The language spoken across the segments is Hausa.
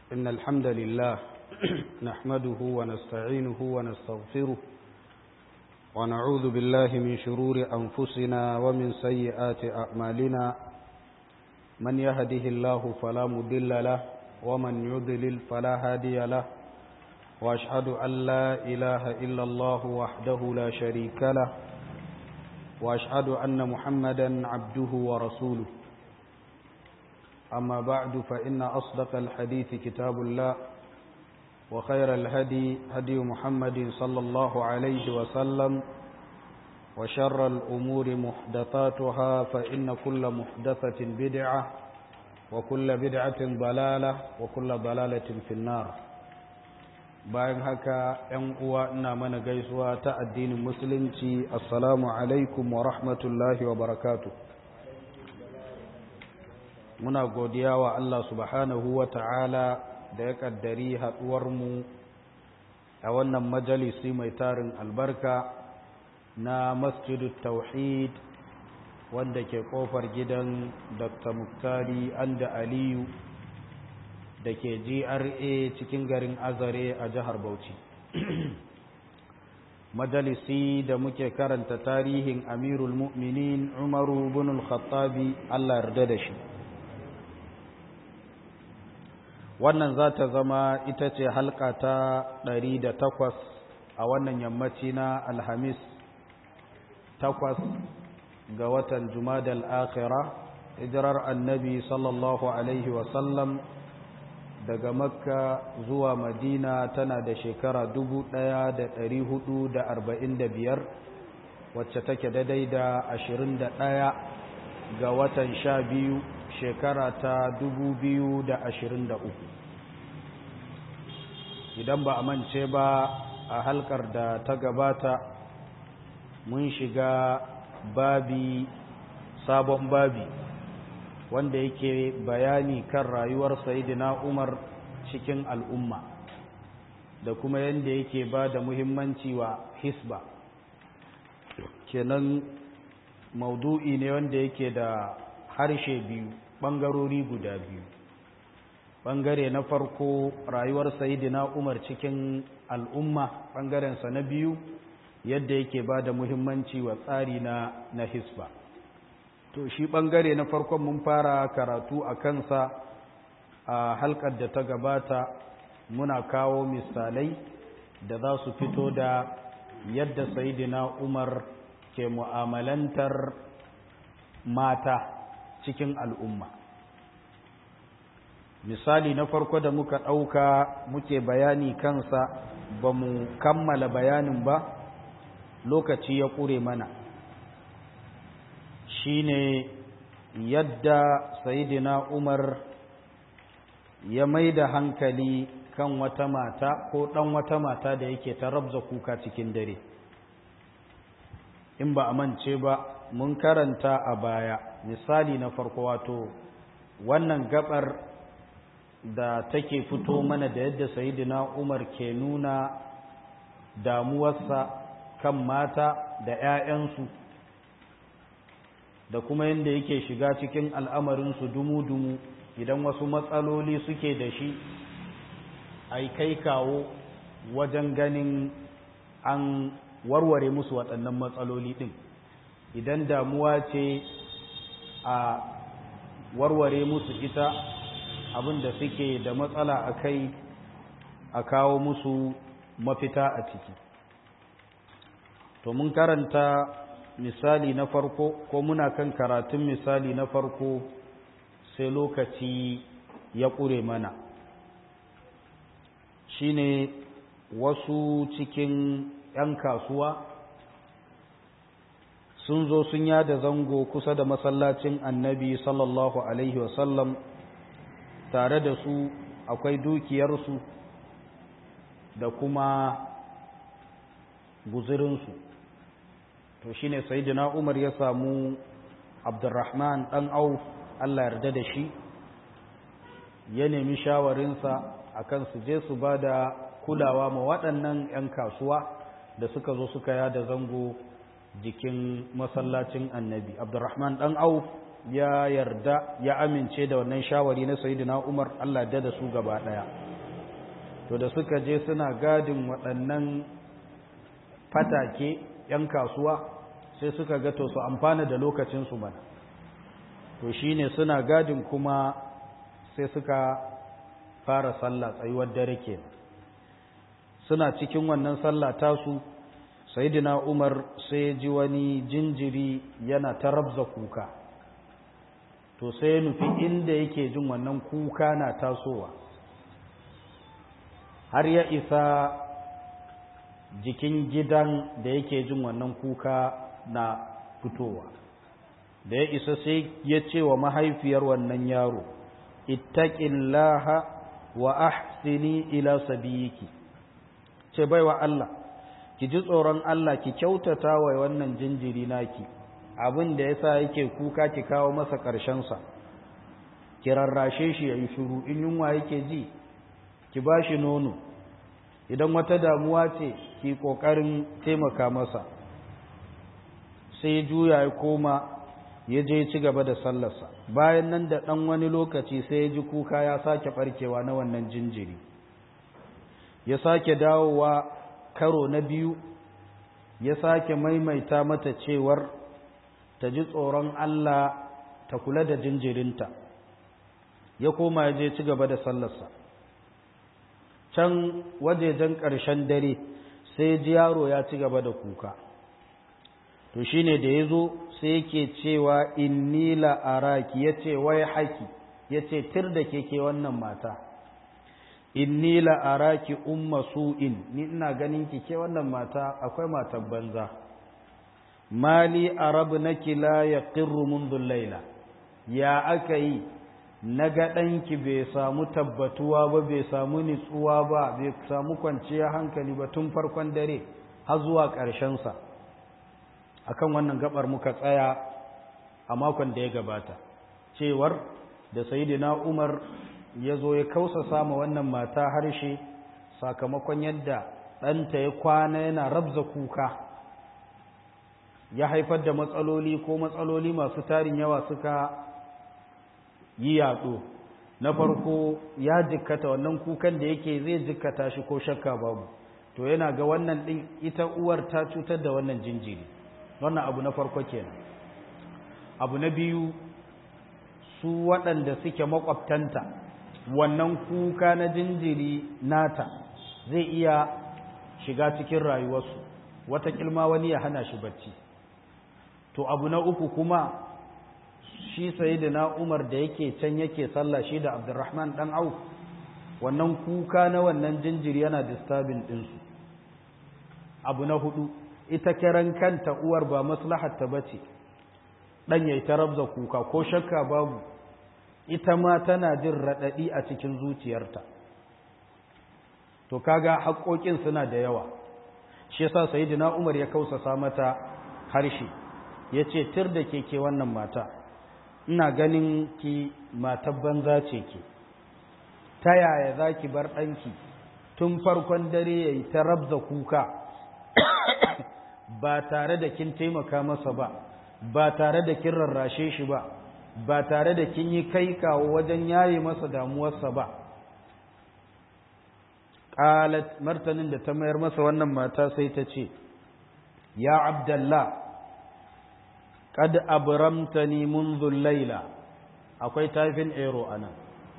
إن الحمد لله نحمده ونستعينه ونستغفره ونعوذ بالله من شرور أنفسنا ومن سيئات أعمالنا من يهده الله فلا مضل له ومن يضلل فلا هادي له وأشهد أن لا إله إلا الله وحده لا شريك له وأشهد أن محمدا عبده ورسوله أما بعد فإن أصدق الحديث كتاب الله وخير الهدي هدي محمد صلى الله عليه وسلم وشر الأمور محدثاتها فإن كل محدثة بدعة وكل بدعة ضلالة وكل ضلالة في النار bayan haka ‘yan uwa ina mana gaisuwa ta addinin musulunci assalamu alaikum wa rahmatullahi wa barakatu muna godiya wa Allah subhanahu wa ta'ala da ya ƙaddari haɗuwarmu a wannan majalisi mai tarin albarka na masjidu tauhid wanda ke ƙofar gidan dr muktari anda aliyu da ke GRA cikin garin Azare a jihar Bauchi. Majalisi da muke karanta tarihin Amirul Mu'minin Umaru bin al-Khattabi Allah yarda da shi. Wannan za ta zama ita ce halka ta ɗari da takwas a wannan yammaci na Alhamis takwas ga watan Jumadal Akhira, hijirar annabi sallallahu Alaihi wasallam daga makka zuwa madina tana da shekara dubu ɗaya da ɗari hudu da arba'in da biyar wacce take daidai da ashirin da ɗaya ga watan sha biyu shekara ta dubu biyu da ashirin da uku idan ba a mance ba a halkar da ta gabata mun shiga babi sabon babi wanda yake bayani kan rayuwar sayidina umar cikin al'umma da kuma yadda yake ba da muhimmanci wa hisba kenan maudu'i ne wanda yake da harshe biyu ɓangarori guda biyu ɓangare na farko rayuwar sayidina umar cikin al'umma ɓangarensa na biyu yadda yake ba da muhimmanci wa tsari na, na hisba to shi ɓangare na farkon mun fara karatu a kansa a halkar da ta gabata muna kawo misalai da za su fito da yadda sayidina umar ke mu'amalantar mata cikin al'umma misali na farko da muka ɗauka muke bayani kansa ba mu kammala bayanin ba lokaci ya ƙure mana shine yadda sayidina umar ya mai da hankali kan wata mata ko ɗan wata mata da yake ta rabza kuka cikin dare in ba a mance ba mun karanta a baya misali na farko wato wannan gabar da take fito mana da yadda sayidina umar ke nuna damuwarsa kan mata da 'ya'yansu da kuma yadda yake shiga cikin al'amarinsu dumu-dumu idan wasu matsaloli suke da shi a kai kawo wajen ganin an warware musu waɗannan matsaloli ɗin idan damuwa ce a warware musu ita abin da suke da matsala a kai a kawo musu mafita a ciki to mun karanta misali na farko ko muna kan karatun misali na farko sai lokaci ya ƙure mana shine wasu cikin 'yan kasuwa sun zo sun yada zango kusa da masallacin annabi sallallahu alaihi wasallam tare da su akwai dukiyarsu da kuma guzurinsu to shine sayyidina Umar ya samu Abdurrahman dan Auf Allah yarda da shi ya nemi shawarinsa akan su je su bada kulawa ma waɗannan 'yan kasuwa da suka zo suka yada zango jikin masallacin annabi Abdurrahman dan Auf ya yarda ya amince da wannan shawari na sayyidina Umar Allah da da su gaba daya to da suka je suna gadin waɗannan fatake yan kasuwa sai suka ga to su amfana da lokacin su bana to shine suna gadin kuma sai suka fara sallah tsayuwar dare ke suna cikin wannan sallah tasu sayyidina Umar sai ji wani jinjiri yana ta rabza kuka to sai ya nufi inda yake jin wannan kuka na tasowa har ya isa jikin gidan da yake jin wannan kuka na fitowa da ya isa sai ya ce wa mahaifiyar wannan yaro ittaqillaha wa ahsini ila sabiyiki ce baiwa Allah ki ji tsoron Allah ki kyautata wa wannan jinjiri naki abin da yasa yake kuka ki kawo masa ƙarshen sa ki rarrashe shi yayi shiru in yunwa yake ji ki bashi nono idan wata damuwa ce ki kokarin taimaka masa sai juya ya koma ya je ci gaba da sallarsa bayan nan da ɗan wani lokaci sai ya ji kuka ya sake ɓarkewa na wannan jinjiri ya sake dawowa karo na biyu ya sake maimaita mata cewar ta ji tsoron Allah ta kula da jinjirinta ya koma ya je ci gaba da sallarsa can wajejen ƙarshen dare sai ji yaro ya ci gaba da kuka to shine da ya zo sai yake cewa inni la'araki ya ce wai haki ya ce tir da keke wannan mata inni la'araki umma su'in ni ina ganin ki ke wannan mata akwai matan banza mali arabu naki la yaqirru mundu laila ya aka yi na ga ɗanki bai samu tabbatuwa ba bai samu nitsuwa ba bai samu kwanciyar hankali ba tun farkon dare har zuwa ƙarshensa akan wannan gabar muka tsaya a makon da ya gabata cewar da sayidina umar ya zo ya kausa sama wannan mata harshe sakamakon yadda ɗanta ya kwana yana rabza kuka ya haifar da matsaloli ko matsaloli masu tarin yawa suka yi yaɗo na farko ya jikkata wannan kukan da yake zai jikkata shi ko shakka babu to yana ga wannan ɗin ita uwar ta cutar da wannan jinjiri wannan abu na farko kenan abu na biyu su waɗanda suke makwabtanta wannan kuka na jinjiri nata zai iya shiga cikin rayuwarsu wata kilma wani ya hana shi bacci to abu na uku kuma shi sayyidina Umar da yake can yake sallah shi da Abdurrahman dan Auf wannan kuka na wannan jinjiri yana disturbing ɗinsu abu na hudu ita kiran kanta uwar ba maslahatta bace dan yayi ta rabza kuka ko shakka babu ita ma tana jin radadi a cikin zuciyarta to kaga haƙoƙin suna da yawa shi yasa sayyidina Umar ya kausasa mata harshe yace tir da keke wannan mata ina ganin ki matar banza ce ke ta yaya zaki bar ɗanki tun farkon dare yayi ta rabza kuka ba tare da kin taimaka masa ba ba tare da kin rarrashe shi ba ba tare da kin yi kai kawo wajen yaye masa damuwarsa ba qalat martanin da ta mayar masa wannan mata sai ta ce ya abdallah qad abramtani منذ layla akwai tafin ero anan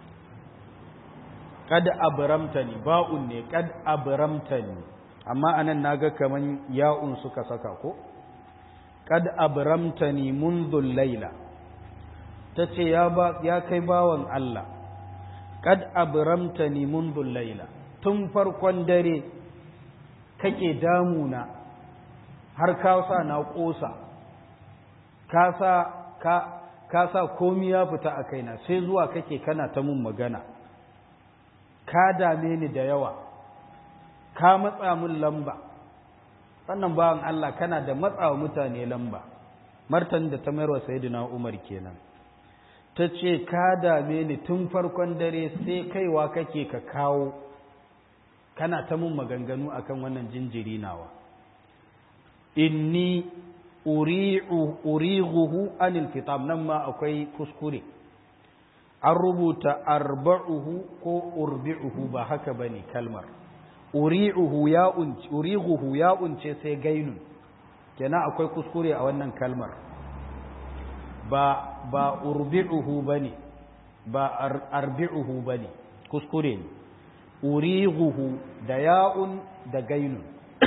qad abramtani ba'un ne qad abramtani amma anan naga kaman ya'un suka saka ko kad abramtani mundu laila tace ya ba ya kai bawan Allah kad abramtani mundu laila tun farkon dare kake damuna har ka sa na kosa ka sa ka ka sa komi ya fita a kaina sai zuwa kake kana ta mun magana ka dame ni da yawa ka matsa mun lamba wannan bawan Allah kana da matsawa mutane lamba martan da ta mayarwa sayyidina Umar kenan ta ce ka dame ni tun farkon dare sai kaiwa kake ka kawo kana ta mun maganganu akan wannan jinjiri nawa inni urighuhu anil fitam nan ma akwai kuskure an rubuta arba'uhu ko urbi'uhu ba haka bane kalmar uri'uhu ya unce urighuhu ya unce sai gainun kenan akwai kuskure a wannan kalmar ba ba urbi'uhu bane ba arbi'uhu bane kuskure ne urighuhu da ya'un da gainun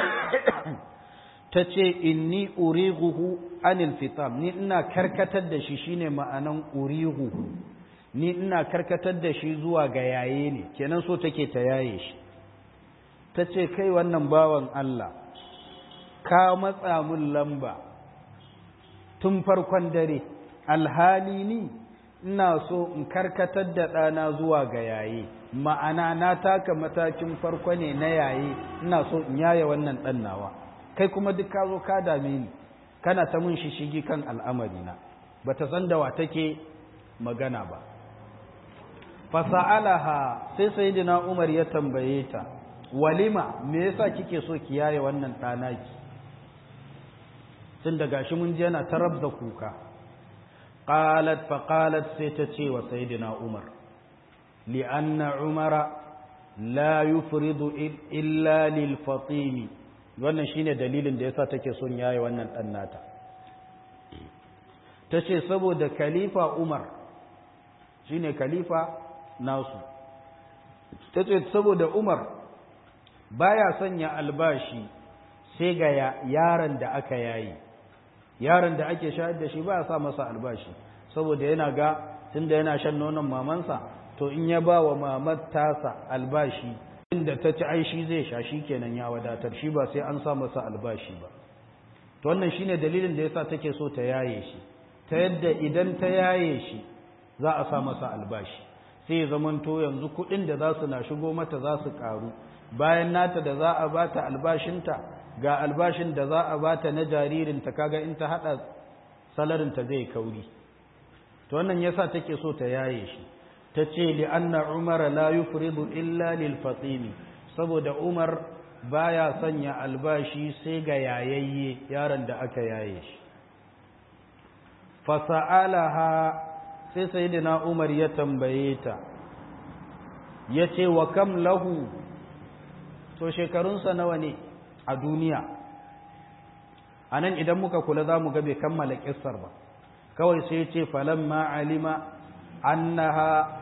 ta ce inni urighuhu anil fitam ni ina karkatar da shi shine ma'anan urighuhu ni ina karkatar da shi zuwa ga yaye ne kenan so take ta yaye shi ta ce kai wannan bawan Allah ka matsa mun lamba tun farkon dare alhali ni ina so in karkatar da ɗana zuwa ga yaye ma'ana na taka matakin farko ne na yaye ina so in yaye wannan ɗan nawa kai kuma duk ka zo ka dame ni kana ta mun shishigi kan al'amarina ba ta san da wa take magana ba fasa'alaha sai sayyidina Umar ya tambaye ta walima me yasa kike so ki yaye wannan ɗanaki tun da gashi mun je yana tarab da kuka qalat fa qalat sai ta ce wa sayyidina Umar li anna Umara la yufridu illa lil fatimi wannan shine dalilin da yasa take son yaye wannan dan nata tace saboda khalifa Umar shine khalifa nasu tace saboda Umar baya sanya albashi sai ga yaron da aka yayi yaron da ake shayar da shi baya sa masa albashi saboda yana ga tunda yana shan nonon mamansa to in ya ba wa mamar tasa albashi inda ta ci ai shi zai sha shi kenan ya wadatar shi ba sai an sa masa albashi ba to wannan shine dalilin da yasa take so ta yaye shi ta yadda idan ta yaye shi za a sa masa albashi sai ya zamanto yanzu kuɗin da za su na shigo mata za su ƙaru bayan nata da za a bata albashinta ga albashin da za a bata na jaririnta kaga in ta haɗa salarinta zai kauri to wannan yasa take so ta yaye shi ta ce li'anna umar la yufridu illa lil fatimi saboda umar baya sanya albashi sai ga yayayye yaron da aka yaye shi fasa'alaha sai sayyidina umar ya tambaye ta yace wa kam lahu to shekarunsa nawa ne a duniya anan idan muka kula za mu ga bai kammala kissar ba kawai sai ce falamma alima annaha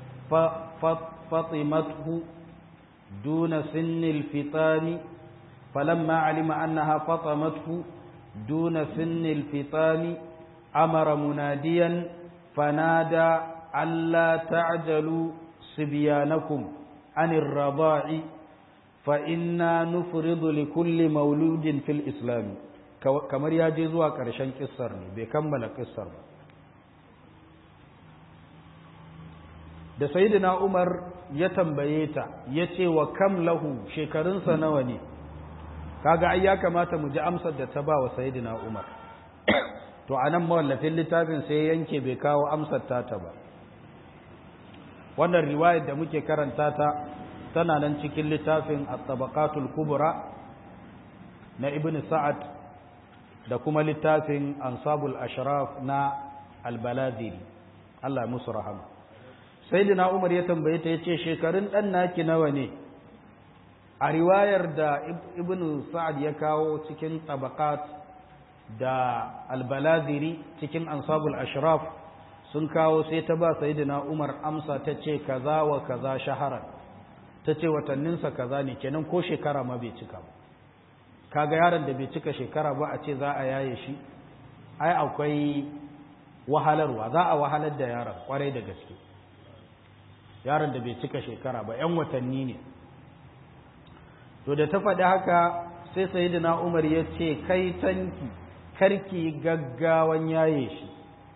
fatimathu duna sinnil fitani falamma alima annaha fatimathu duna sinnil fitani amara munadiyan fanada alla ta'jalu sibyanakum anir rada'i fa inna nufridu likulli mauludin fil islam kamar ya je zuwa ƙarshen kissar ne bai kammala kissar ba da sayyidina Umar ya tambaye ta ya ce wa kam lahu shekarunsa nawa ne kaga ai ya kamata mu ji amsar da ta ba wa sayyidina Umar to anan mawallafin littafin sai yanke bai kawo amsar ta ta ba wannan riwayar da muke karanta ta tana nan cikin littafin at-tabaqatul kubra na ibn sa'ad da kuma littafin ansabul ashraf na al-baladiri Allah ya musu rahama sayyidina Umar ya tambaye ta yace shekarun dan naki nawa ne a riwayar da ibn sa'ad ya kawo cikin tabaqat da al-baladiri cikin ansabul ashraf sun kawo sai ta ba sayyidina Umar amsa ta ce kaza wa kaza shaharan ta ce watanninsa kaza ne kenan ko shekara ma bai cika ba kaga yaron da bai cika shekara ba a ce za a yaye shi ai akwai wahalarwa za a wahalar da yaron kwarai da gaske yaron da bai cika shekara ba yan watanni ne to da ta faɗi haka sai sayyidina umar ya ce kai tanki karki gaggawan yaye shi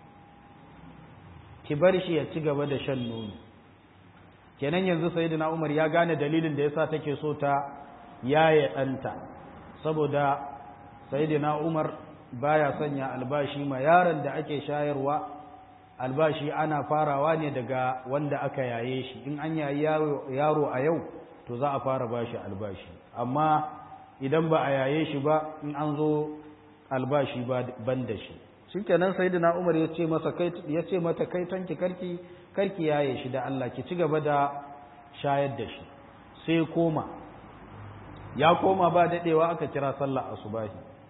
ki bar shi ya ci gaba da shan nono kenan yanzu sayyidina Umar ya gane dalilin da yasa take so ta yaye ɗanta saboda sayyidina Umar baya sanya albashi ma yaron da ake shayarwa albashi ana farawa ne daga wanda aka yaye shi in an yayi yaro a yau to za a fara bashi albashi amma idan ba a yaye shi ba in an zo albashi ban da shi shikenan sayyidina Umar ya ce masa kai ya ce mata kai tanki karki karki yaye shi da Allah ki ci gaba da shayar da shi sai koma ya koma ba dadewa aka kira sallah asubahi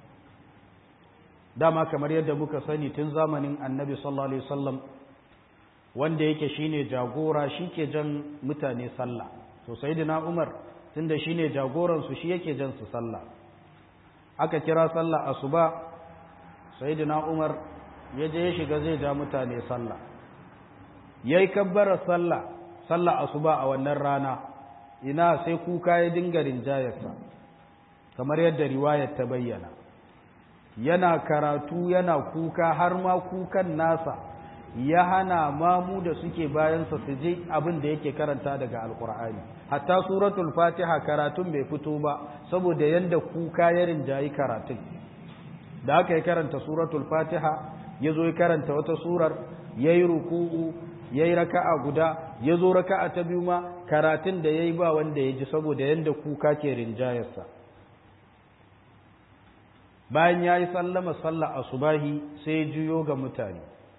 dama kamar yadda muka sani tun zamanin annabi sallallahu alaihi wasallam wanda yake shine jagora shike jan mutane sallah to sayyidina Umar tunda shine jagoran su shi yake jan su sallah aka kira sallah asuba sayyidina Umar ya je ya shiga zai ja mutane sallah yayi kabbara sallah sallah asuba a wannan rana ina sai kuka ya dinga rinjayarsa kamar yadda riwayar ta bayyana yana karatu yana kuka har ma kukan nasa ya hana mamu da suke bayansa su je abin da yake karanta daga alkur'ani hatta suratul fatiha karatun bai fito ba saboda yanda kuka ya rinjayi karatun da aka yi karanta suratul fatiha ya zo ya karanta wata surar ya yi ruku'u ya yi raka'a guda ya zo raka'a ta biyu ma karatun da ya yi ba wanda ya ji saboda yanda kuka ke rinjayarsa bayan ya yi sallama sallah asubahi sai ya juyo ga mutane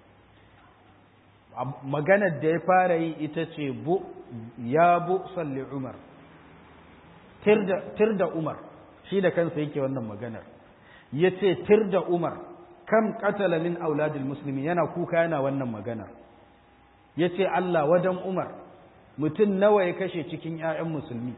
maganar da ya fara yi ita ce bu ya bu salli umar tir da umar shi da kansa yake wannan maganar ya ce tir da umar kam katala min auladil musulmi yana kuka yana wannan maganar ya ce Allah wadan umar mutum nawa ya kashe cikin 'ya'yan musulmi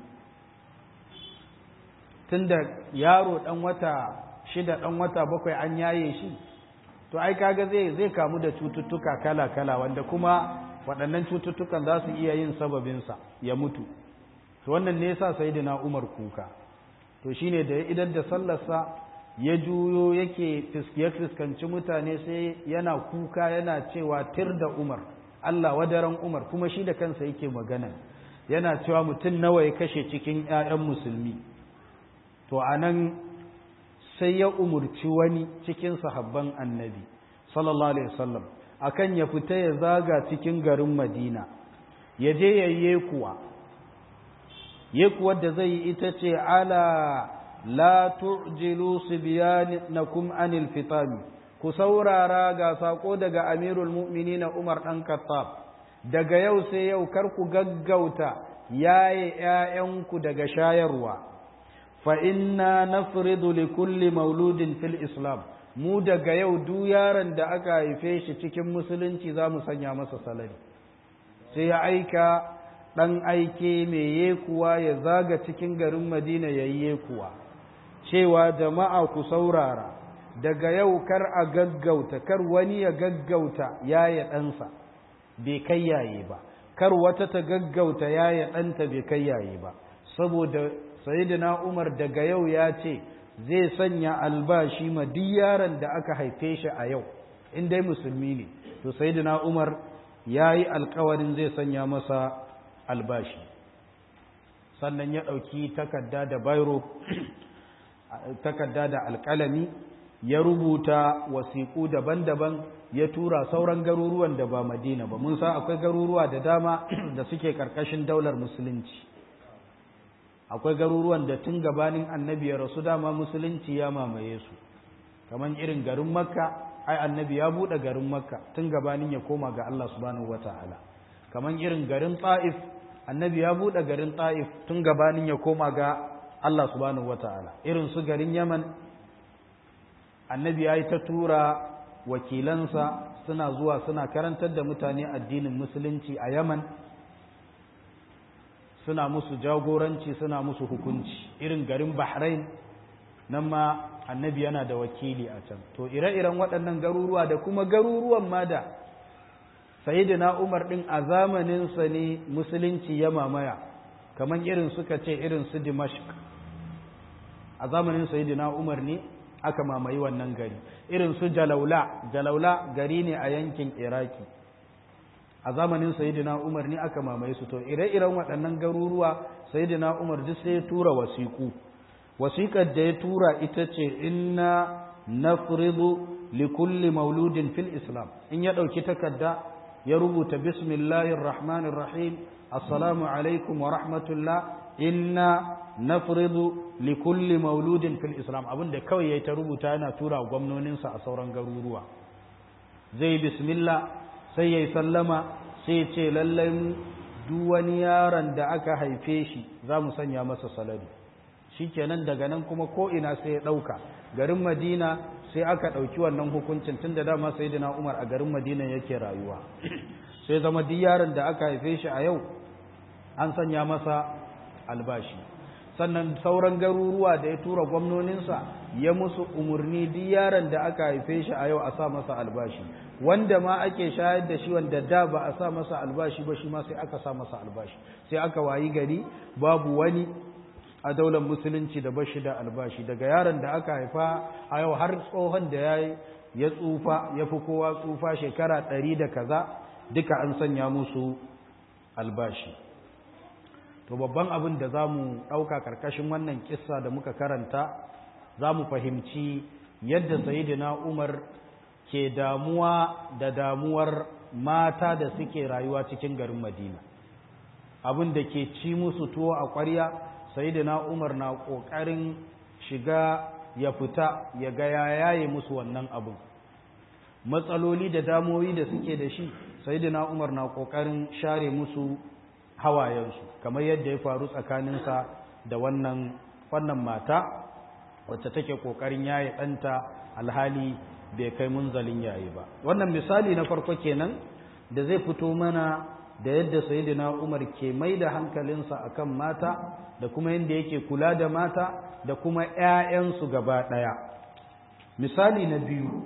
tunda yaro ɗan wata shida ɗan wata bakwai an yaye shi to ai kaga zai zai kamu da cututtuka kala-kala wanda kuma waɗannan cututtukan za su iya yin sababinsa ya mutu to wannan ne yasa sayyidina Umar kuka to shine da ya idar da sallarsa ya juyo yake ya fuskanci mutane sai yana kuka yana cewa tir da Umar Allah wadaran Umar kuma shi da kansa yake magana yana cewa mutum nawa ya kashe cikin ƴaƴan musulmi to anan sai ya umurci wani cikin sahabban annabi sallallahu alaihi wasallam akan ya fita ya zaga cikin garin Madina ya je ya yekuwa yekuwar da zai yi ita ce ala la tu'jilu sibyanakum anil fitami ku saurara ga sako daga amirul mu'minin Umar dan Khattab daga yau sai yau kar ku gaggauta yaye ƴaƴanku daga shayarwa fa inna nafridu li kulli mauludin fil islam mu daga yau duk yaron da aka haife shi cikin musulunci za mu sanya masa salari sai ya aika ɗan aike mai yekuwa ya zaga cikin garin madina ya yi yekuwa cewa jama'a ku saurara daga yau kar a gaggauta kar wani ya gaggauta yaya ɗansa bai kai yaye ba kar wata ta gaggauta yaya ɗanta bai kai yaye ba saboda sayyidina umar daga yau ya ce zai sanya albashi ma duk yaron da aka haife shi a yau in dai musulmi ne to sayyidina umar ya yi alkawarin zai sanya masa albashi sannan ya ɗauki takarda da bairo takarda da alƙalami ya rubuta wasiƙu daban-daban ya tura sauran garuruwan da ba madina ba mun sa akwai garuruwa da dama da suke ƙarƙashin daular musulunci akwai garuruwan da tun gabanin annabi ya rasu dama musulunci ya mamaye su kamar irin garin makka ai annabi ya buɗe garin makka tun gabanin ya koma ga Allah subhanahu wata'ala kamar irin garin ta'if annabi ya buɗe garin ta'if tun gabanin ya koma ga Allah subhanahu wata'ala irin su garin yaman annabi ya yi ta tura wakilansa suna zuwa suna karantar da mutane addinin musulunci a yaman suna musu jagoranci suna musu hukunci irin garin bahrain nan ma annabi yana da wakili a can to ire-iren waɗannan garuruwa da kuma garuruwan ma da sayidina umar ɗin a zamaninsa ne musulunci ya mamaya kamar irin suka ce irin su dimashq a zamanin sayidina umar ne aka mamaye wannan gari irin su jalaula jalaula gari ne a yankin iraki a zamanin sayidina umar ne aka mamaye su to ire-iren waɗannan garuruwa sayidina umar duk sai ya tura wasiku wasiƙar da ya tura ita ce inna nafridu li kulli mauludin fil islam in ya ɗauki takarda ya rubuta bismillahir rahmanir rahim assalamu alaikum wa rahmatullah inna nafridu li kulli mauludin fil islam abinda kawai yayi ta rubuta yana tura gwamnoninsa a sauran garuruwa zai bismillah sai yayi sallama sai ce lallai duk wani yaron da aka haife shi za mu sanya masa salari shikenan daga nan kuma ko ina sai ya dauka garin madina sai aka dauki wannan hukuncin tunda dama sayyidina umar a garin madina yake rayuwa sai zama duk yaron da aka haife shi a yau an sanya masa albashi sannan sauran garuruwa da ya tura gwamnoninsa ya musu umarni duk yaron da aka haife shi a yau a sa masa albashi wanda ma ake shayar da shi wanda da ba a sa masa albashi ba shi ma sai aka sa masa albashi sai aka wayi gari babu wani a daular musulunci da bashi da albashi daga yaron da aka haifa a yau har tsohon da ya ya tsufa ya fi kowa tsufa shekara ɗari da kaza duka an sanya musu albashi to babban abin da za mu ɗauka ƙarƙashin wannan kissa da muka karanta za mu fahimci yadda sayidina umar ke damuwa da damuwar mata da suke rayuwa cikin garin madina abin da ke ci musu tuwo a ƙwarya sayidina umar na ƙoƙarin shiga ya fita ya ga ya yaye musu wannan abin matsaloli da damoyi da suke da shi sayidina umar na ƙoƙarin share musu hawayensu kamar yadda ya faru tsakaninsa da wannan wannan mata wacce take kokarin yaye ɗanta alhali bai kai munzalin yayi ba wannan misali na farko kenan da zai fito mana da yadda sayyidina Umar ke mai da hankalinsa akan mata da kuma yadda yake kula da mata da kuma ƴaƴansu gaba ɗaya misali na biyu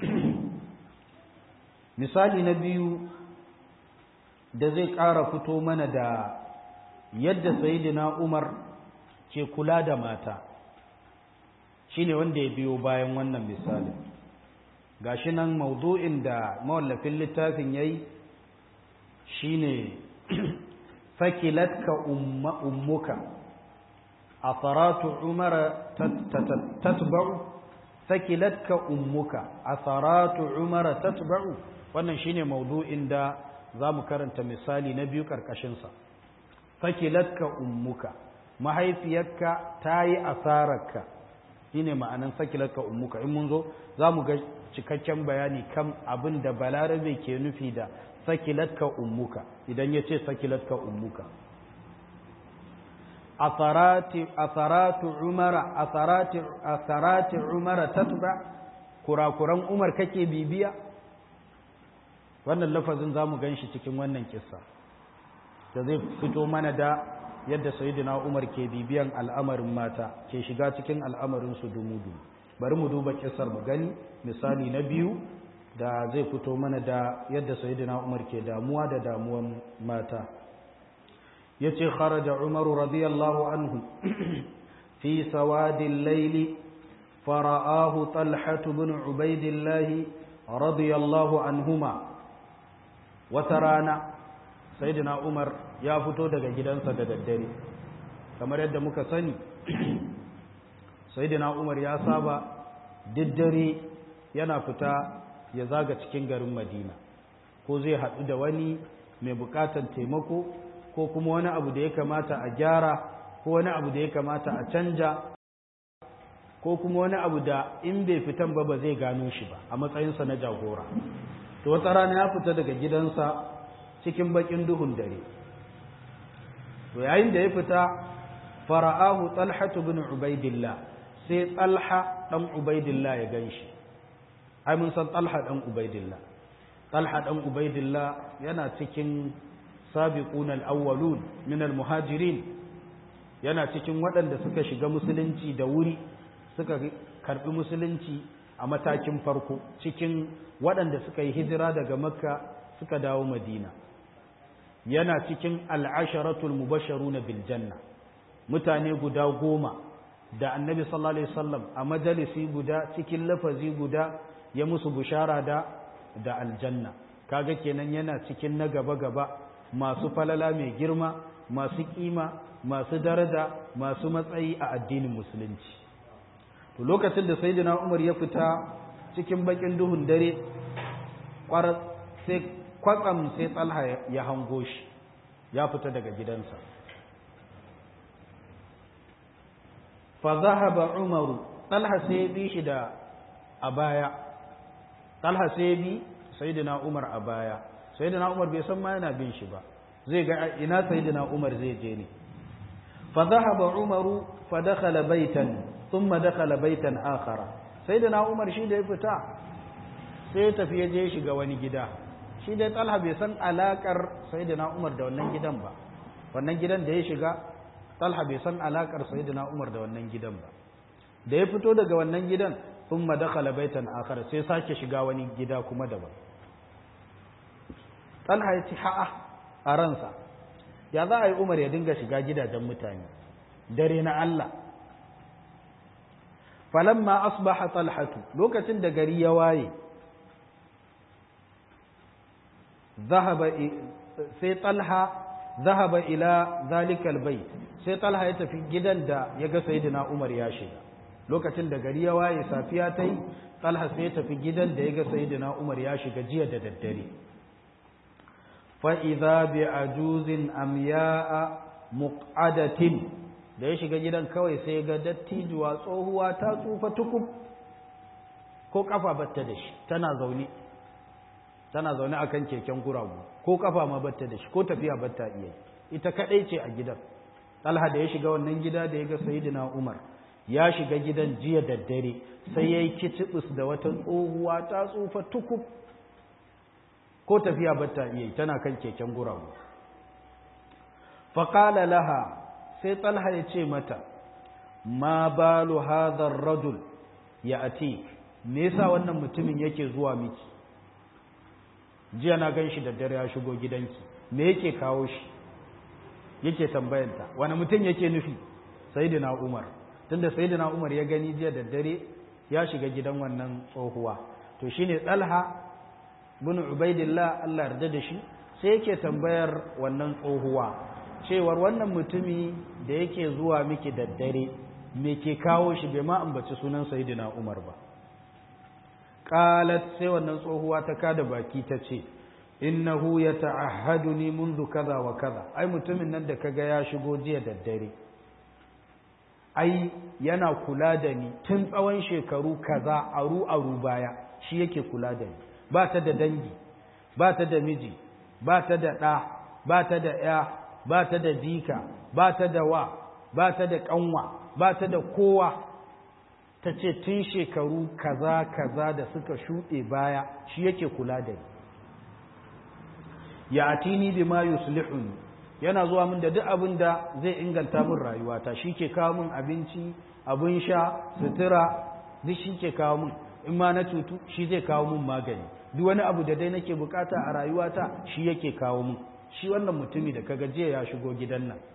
misali na biyu da zai ƙara fito mana da yadda sayidina Umar ke kula da mata shine wanda ya biyo bayan wannan misali gashi nan maudu'in da mawallafin littafin yayi shine fakilatka ummuka atharatu umara tatba'u fakilatka ummuka atharatu umara tatba'u wannan shine maudu'in da za mu karanta misali na biyu ƙarƙashinsa sakilatka ummuka mahaifiyarka ta yi asararka shi ne ma'anan sakilatka ummuka in mun zo za mu ga cikakken bayani kan abin da balarabe ke nufi da sakilatka ummuka idan ya ce sakilatka ummuka asaratu umara asarati umara tatba kurakuran umar kake bibiya wannan lafazin za mu gan shi cikin wannan kissa da zai fito mana da yadda sayidina umar ke bibiyan al'amarin mata ke shiga cikin al'amarinsu dumudu bari mu duba kissar mu gani misali na biyu da zai fito mana da yadda sayidina umar ke damuwa da damuwan mata ya ce kharaja umaru radiyallahu anhu fi sawadin laili fara'ahu talhatu bin ubaidillahi radiyallahu anhuma wata rana saidina umar ya fito daga gidansa da daddare kamar yadda muka sani saidina umar ya saba diddare yana fita ya zaga cikin garin madina ko zai haɗu da wani mai buƙatar taimako ko kuma wani abu da ya kamata a gyara ko wani abu da ya kamata a canja ko kuma wani abu da in bai fitan ba ba zai gano shi ba a matsayinsa na jagora to wata rana ya fita daga gidansa cikin bakin duhun dare to yayin da ya fita fara'ahu talhatu bin ubaidillah sai talha dan ubaidillah ya ganshi ai mun san talha dan ubaidillah talha dan ubaidillah yana cikin sabiqun al-awwalun min al-muhajirin yana cikin waɗanda suka shiga musulunci da wuri suka karbi musulunci a matakin farko cikin waɗanda suka yi hijira daga makka suka dawo madina yana cikin al'asharatul mubasharu na biljanna mutane guda goma da annabi sallallahu alaihi wasallam a majalisi guda cikin lafazi guda ya musu bushara da da aljanna kaga kenan yana cikin na gaba-gaba masu falala mai girma masu kima masu daraja masu matsayi a addinin musulunci to lokacin da sayyidina umar ya fita cikin bakin duhun dare sai kwatsam sai tsalha ya hango shi ya fita daga gidansa fa zahaba umaru talha sai bi shi da a baya talha sai bi sayyidina umar a baya sayyidina umar bai san ma yana bin shi ba zai ga ina sayyidina umar zai je ne fa zahaba umaru fa dakhala baitan thumma dakhala baitan akhara sayyidina umar shi da ya fita sai ya tafi ya je shiga wani gida shi dai talha bai san alakar sayyidina umar da wannan gidan ba wannan gidan da ya shiga talha bai san alakar sayyidina umar da wannan gidan ba da ya fito daga wannan gidan thumma dakhala baitan akhar sai sake shiga wani gida kuma daban talha ya ci ha'a a ransa ya za a yi umar ya dinga shiga gidajen mutane dare na Allah falamma asbaha talhatu lokacin da gari ya waye ذهب sai talha zahaba ila zalikal bait sai talha ya tafi gidan da ya ga sayyidina umar ya shiga lokacin da gari ya waye safiya ta yi talha sai ya tafi gidan da ya ga sayyidina umar ya shiga jiya da daddare fa idza bi ajuzin amya'a muqadatin da ya shiga gidan kawai sai ga dattijuwa tsohuwa ta tsufa tukub ko kafa batta da shi tana zaune tana zaune akan keken guragu ko kafa ma batta da shi ko tafiya batta iya ita kadai ce a gidan Talha da ya shiga wannan gida da ya ga Sayyidina Umar ya shiga gidan jiya da dare sai yayi kitibus da wata tsohuwa ta tsufa tukub ko tafiya batta iya tana kan keken guragu fa qala laha sai Talha ya ce mata ma balu hadha ar-rajul ya'ti me yasa wannan mutumin yake zuwa miki jiya na gan shi da dare ya shigo gidanki me yake kawo shi yake tambayanta wani mutum yake nufi sayyidina umar tunda sayyidina umar ya gani jiya da dare ya shiga gidan wannan tsohuwa to shine talha bin ubaidillah Allah yarda da shi sai yake tambayar wannan tsohuwa cewar wannan mutumi da yake zuwa miki da dare me ke kawo shi bai ma ambaci sunan sayyidina umar ba qalat sai wannan tsohuwa ta kada baki ta ce innahu yata'ahhaduni منذ kaza wa kaza ai mutumin nan da kaga ya shigo jiya da dare ai yana kula da ni tun tsawon shekaru kaza aru aru baya shi yake kula da ni ba ta da dangi ba ta da miji ba ta da ɗa ba ta da ya ba ta da jika ba ta da wa ba ta da ƙanwa ba ta da kowa ta ce tun shekaru kaza kaza da suka shuɗe baya shi yake kula da ni ya atini bi ma yuslihuni yana zuwa min da duk abin da zai inganta min rayuwata shi ke kawo min abinci abin sha sutura duk shi ke kawo min in ma na cutu shi zai kawo min magani duk wani abu da dai nake bukata a rayuwata shi yake kawo min shi wannan mutumi da kaga jiya ya shigo gidan nan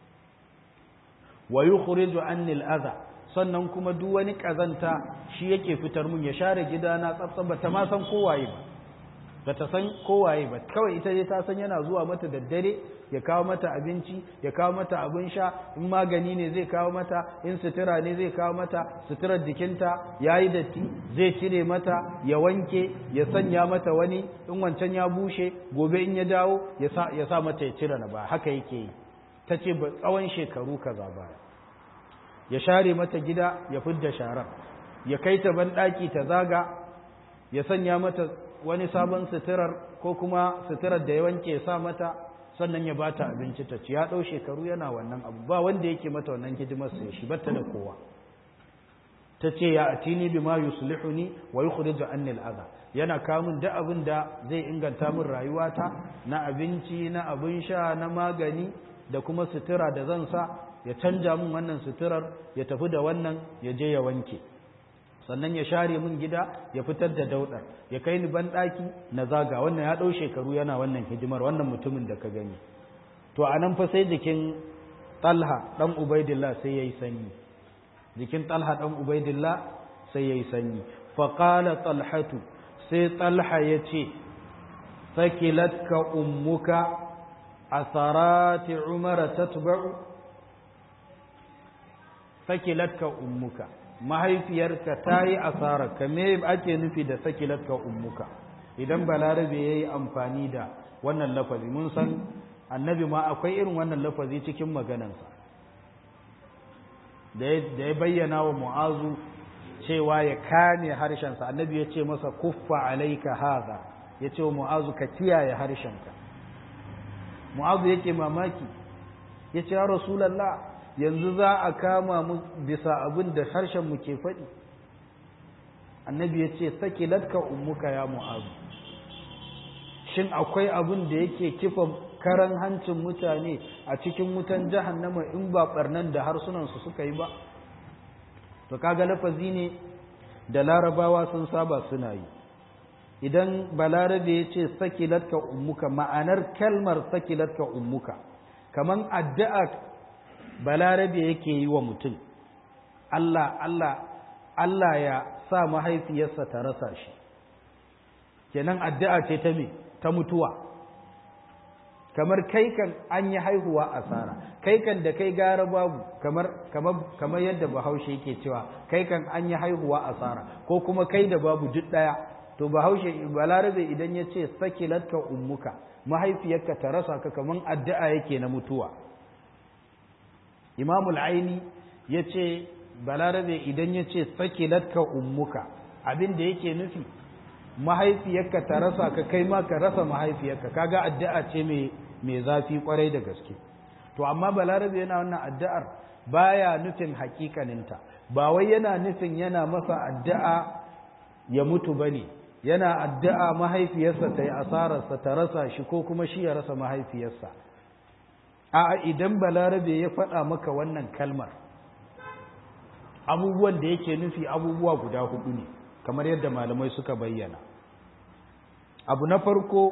wa yukhriju anni al-adha sannan kuma duk wani kazanta shi yake fitar mun ya share gidana tsaftsaf bata ma san kowaye ba bata san kowaye ba kawai ita dai ta san yana zuwa mata da dare ya kawo mata abinci ya kawo mata abin sha in magani ne zai kawo mata in sutura ne zai kawo mata suturar jikinta yayi datti zai cire mata ya wanke ya sanya mata wani in wancan ya bushe gobe in ya dawo ya sa ya sa mata ya cire na ba haka yake yi ta ce ba tsawon shekaru kaza baya ya share mata gida ya fidda sharar ya kai ta banɗaki ta zaga ya sanya mata wani sabon suturar ko kuma suturar da ya wanke ya sa mata sannan ya bata abinci ta ci ya ɗau shekaru yana wannan abu ba wanda yake mata wannan hidimar sai shi batta da kowa ta ce ya atini bima yuslihuni wa yukhriju anni al-adha yana kawo min duk abin da zai inganta min rayuwata na abinci na abin sha na magani da kuma sutura da zan sa ya canja min wannan suturar ya tafi da wannan ya je ya wanke sannan ya share min gida ya fitar da daudar ya kai ni ban daki na zaga wannan ya dau shekaru yana wannan hidimar wannan mutumin da ka gani to anan fa sai jikin Talha dan Ubaidillah sai yayi sanyi jikin Talha dan Ubaidillah sai yayi sanyi fa qala Talhatu sai Talha yace sakilatka ummuka asarati umara tatba'u sakilatka ummuka mahaifiyarka ta yi asararka me ake nufi da sakilatka ummuka idan balarabe ya yi amfani da wannan lafazi mun san annabi ma akwai irin wannan lafazi cikin maganansa da ya bayyana wa mu'azu cewa ya kame harshensa annabi ya ce masa kuffa alaika haza ya ce wa mu'azu ka kiyaye harshenka mu'azu yake mamaki ya ce ya rasulallah yanzu za a kama mu bisa abin da harshen mu ke faɗi annabi ya ce saki latka ummuka ya mu'azu shin akwai abin da yake kifa karan hancin mutane a cikin wutan jahannama in ba barnan da harsunansu suka yi ba to kaga lafazi ne da larabawa sun saba suna yi idan balarabe ya ce sakilatka ummuka ma'anar kalmar sakilatka ummuka kaman addu'a balarabe yake yi wa mutum Allah Allah Allah ya sa mahaifiyarsa ta rasa shi kenan addu'a ce ta me ta mutuwa kamar kai kan an yi haihuwa asara kai kan da kai gara babu kamar kamar kamar yadda bahaushe yake cewa kai kan an yi haihuwa asara ko kuma kai da babu duk daya to bahaushe balarabe idan ya ce sakilatka ummuka mahaifiyarka ta rasa ka kaman addu'a yake na mutuwa imamul aini ya ce balarabe idan ya ce sakilatka ummuka abin da yake nufi mahaifiyarka ta rasa ka kai ma ka rasa mahaifiyarka kaga addu'a ce mai mai zafi kwarai da gaske to amma balarabe yana wannan addu'ar baya nufin hakikaninta ba wai yana nufin yana masa addu'a ya mutu bane yana addu'a mahaifiyarsa ta yi asararsa ta rasa shi ko kuma shi ya rasa mahaifiyarsa a idan balarabe ya faɗa maka wannan kalmar abubuwan da yake nufi abubuwa guda hudu ne kamar yadda malamai suka bayyana abu na farko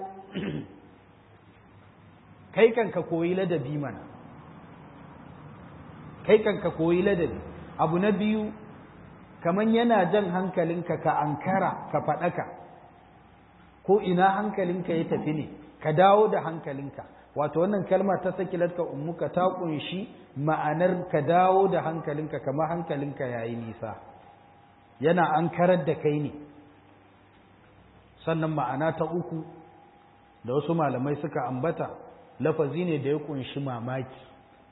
kai kan ka koyi ladabi mana kai kan ka koyi ladabi abu na biyu kamar yana jan hankalinka ka ankara ka faɗaka ko ina hankalinka ya tafi ne ka dawo da hankalinka wato wannan kalma ta sakilatka ummuka ta kunshi ma'anar ka dawo da hankalinka kamar hankalinka yayi nisa yana an karar da kai ne sannan ma'ana ta uku da wasu malamai suka ambata lafazi ne da ya kunshi mamaki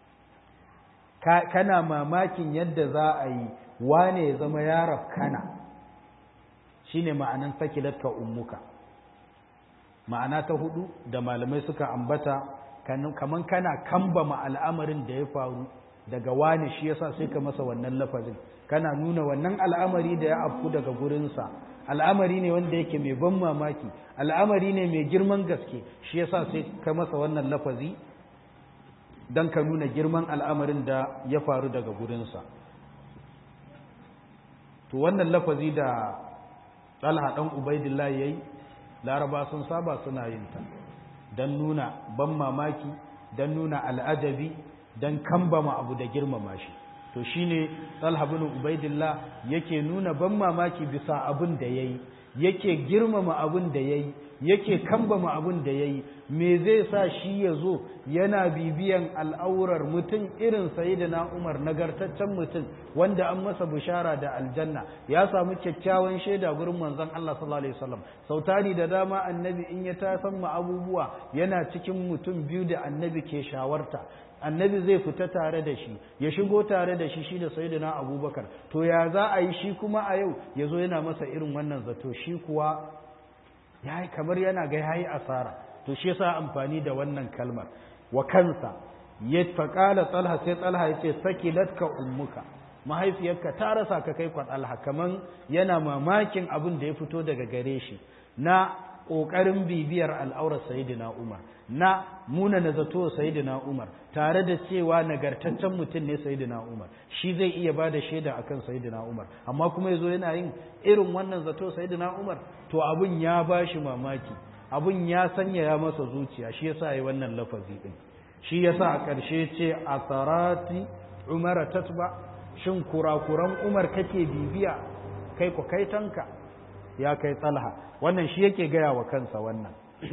kana mamakin yadda za a yi wane ya zama yarar kana shine ma'anan sakilatka ummuka ma'ana ta hudu da malamai suka ambata kaman kana kambama al'amarin da ya faru daga wane shi yasa sai ka masa wannan lafazin kana nuna wannan al'amari da ya afku daga gurinsa al'amari ne wanda yake mai ban mamaki al'amari ne mai girman gaske shi yasa sai ka masa wannan lafazi don ka nuna girman al'amarin da ya faru daga gurinsa to wannan lafazi da talha ɗan ubaidillah ya yi laraba sun saba suna yin ta don nuna ban mamaki don nuna al'ajabi don kambama abu da girmama shi to shine Talha bin Ubaidillah yake nuna ban mamaki bisa abin da yayi yake girmama abin da yayi yake kambama abin da yayi me zai sa shi ya zo yana bibiyan al'aurar mutum irin sayyidina Umar nagartaccen mutum wanda an masa bishara da aljanna ya samu kyakkyawan shaida gurin manzon Allah sallallahu alaihi wasallam sautari da dama annabi in ya tasan ma abubuwa yana cikin mutum biyu da annabi ke shawarta annabi zai fita tare da shi ya shigo tare da shi shi da sayyidina abubakar to ya za a yi shi kuma a yau ya zo yana masa irin wannan zato shi kuwa ya kamar yana ga ya yi asara to shi yasa amfani da wannan kalmar wa kansa ya faƙala tsalha sai tsalha ya ce sakilatka ummuka mahaifiyarka ta rasa ka kai kwa tsalha kaman yana mamakin abin da ya fito daga gare shi na ƙoƙarin bibiyar al'aurar sayidina umar na muna na zato sayidina umar tare da cewa nagartaccen mutum ne sayidina umar shi zai iya ba da shaida akan sayidina umar amma kuma yazo yana yin irin wannan zato sayidina umar to abun ya ba shi mamaki abun ya sanya ya masa zuciya shi yasa yi wannan lafazi din shi yasa a ƙarshe ce a sarati umara tatba shin kurakuran umar kake bibiya kai ku kai tanka ya kai tsalha wannan shi yake gaya wa kansa wannan